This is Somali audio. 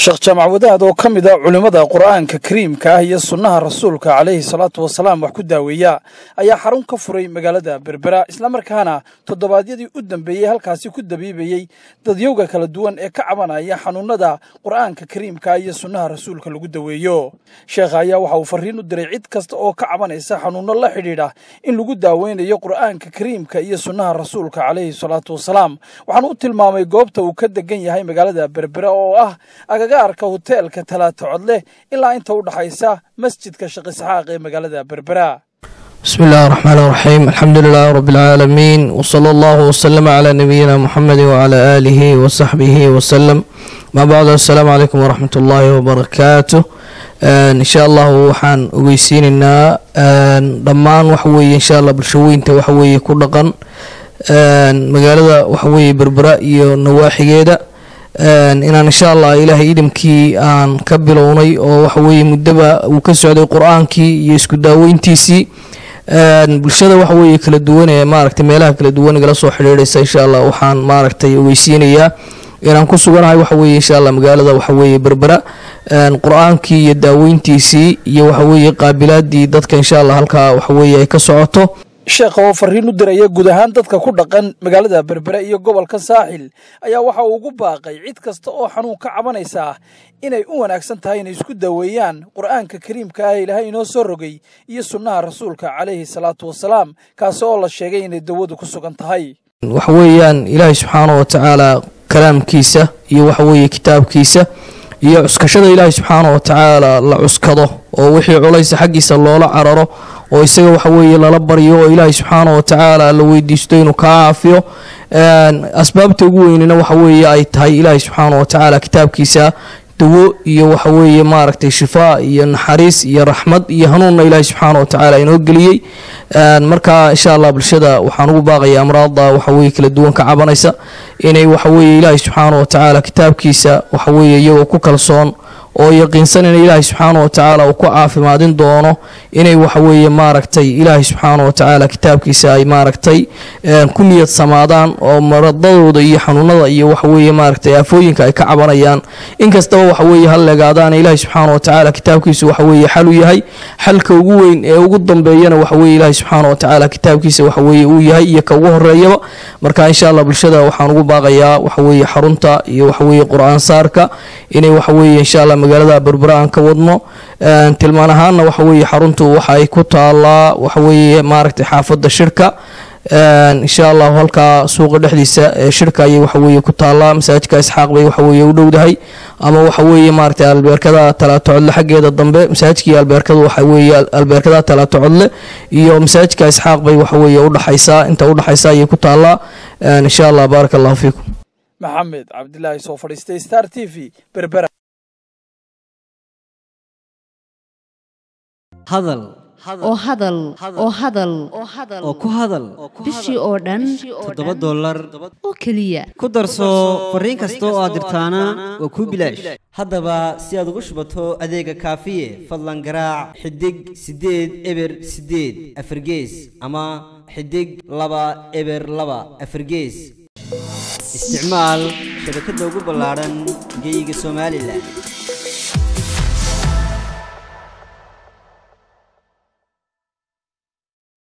sheekh jaamac wadaad oo ka mid a culimmada qur'aanka kariimka ah iyo sunnaha rasuulka calayhi salaatu wasalaam wax ku daaweeya ayaa xarun ka furay magaalada berbera islamarkaana toddobaadyadii u dambeeyey halkaasi ku dabiibayey dadyowga kala duwan ee ka cabanaya xanuunnada qur'aanka kariimka iyo sunnaha rasuulka lagu daweeyo sheekha ayaa waxa uu farriin u diray cid kasta oo ka cabanaysa xanuunno la xidhiidha in lagu daaweynayo qur'aanka kariimka iyo sunnaha rasuulka calayhi salaatu wasalaam waxaana u tilmaamay goobta uu ka degan yahay magaalada berbera oo ah agagaarka hoteelka talaata codleh ilaa inta u dhaxaysa masjidka sheekh isxaaq ee magaalada berbera بسم الله الرحمن الرحيم الحمد لله رب العالمين وصلى الله وسلم على نبينا محمد وعلى آله وصحبه وسلم ما بعد السلام عليكم ورحمة الله وبركاته إن شاء الله waxaan ogeysiinaynaa dhammaan waxaweye insha allah bulshooyinta waxaweye ku dhaqan magaalada waxaweye berbera iyo nawaaxigeeda inaan insha allah ilaahay idamkii aan ka bilownay oo waxaweye muddaba uu ka socday qur-aankii iyo isku daaweyntiisii bulshada waxa weeye kala duwan ee maaragtay meelaha kala duwan igala soo xidhiidhaysa insha allah waxaan maaragtay ogeysiinayaa inaan ku suganahay waxa weeye insha allah magaalada waxa weeye berbera qur-aankii iyo daaweyntiisii iyo waxa weeye qaabilaadii dadka insha allah halkaa waxa weeye ay ka socoto sheekha oo farriin u diraya guud ahaan dadka ku dhaqan magaalada berbere iyo gobolka saaxil ayaa waxa uu ugu baaqay cid kasta oo xanuun ka cabanaysa inay u wanaagsan tahay inay isku daweeyaan qur'aanka kariimka ah ilaahay inoo soo rogay iyo sunnaha rasuulka calayhi salaatu wasalaam kaasi oo la sheegay inay dawadu ku sugan tahay waxa weeyaan ilaahay subxaana wa tacaala kalaamkiisa iyo waxa weeye kitaabkiisa iyo cuskashada ilaahay subxaana wa tacaala la cuskado oo wixii culaysa xaggiisa loola cararo oo isaga waxa weeye lala baryo oo ilaahay subxaana wa tacaala la weydiisto inuu kaa caafiyo asbaabta ugu weynina waxa weeye ay tahay ilaahay subxaana wa tacaala kitaabkiisa dawo iyo waxa weeye maaragtay shifaa iyo naxariis iyo raxmad iyo hanuunna ilaahay subxaana wa tacaala inoo geliyey marka insha allah bulshada waxaan ugu baaqaya amraada waxa weye kala duwan ka cabanaysa inay waxa weeye ilaahay subxaana wa tacaala kitaabkiisa waxa weeye iyagoo ku kalsoon oo yaqiinsan in ilaahay subxaana wa tacaala uu ku caafimaadin doono inay waxa weeye maaragtay ilaahay subxaana wa tacaala kitaabkiisa ay maaragtay ku niyad samaadaan oo maradadooda iyo xanuunada iyo waxa weeye maaragtay aafooyinka ay ka cabanayaan inkastaba waxa weeye hal legaadaan ilaahay subxaana wa tacaala kitaabkiisa waxa weeye xal u yahay xalka ugu weyn ee ugu dambeeyana waxa weeye ilaahay subxaana wa tacaala kitaabkiisa waxa weeye uu yahay iyo ka ugu horeeyaba marka insha allah bulshada waxaan ugu baaqayaa waxa weeye xarunta iyo waxa weeye qur-aan saarka inay waxa weeye insha allah magaalada berbera aan ka wadno tilmaan ahaanna waxa weeye xaruntu waxa ay ku taalaa waxa weeye maaragtay xaafadda shirka insha allahu halkaa suuqa dhexdiisa ee shirka ayay waxa weeye ku taalaa masaajidka isxaaq bay waxa weeye u dhowdahay ama waxa weeye maaragtay albeerkada talaato codle xaggeeda dambe masaajidkii albeerkadu waxa weeye albeerkada talaato codle iyo masaajidka isxaaq bay waxa weeye udhaxaysaa inta udhaxaysa ayay ku taalaa insha allah baaraka allahu fiikum maxamed cabdilaahi soo fadhiistay star t v berbera hadal oo hadal oo hadal oo ku hadal bishii oo dhan toddoba dollar oo keliya ku darso fariin kasta oo aad dirtaana waa kuu bilaash haddaba si aad ugu shubato adeega kaafiye fadlan garaac xidig siddeed eber siddeed afargees ama xidig laba eber laba afargees isticmaal shabakadda ugu ballaadhan geeyiga somalilan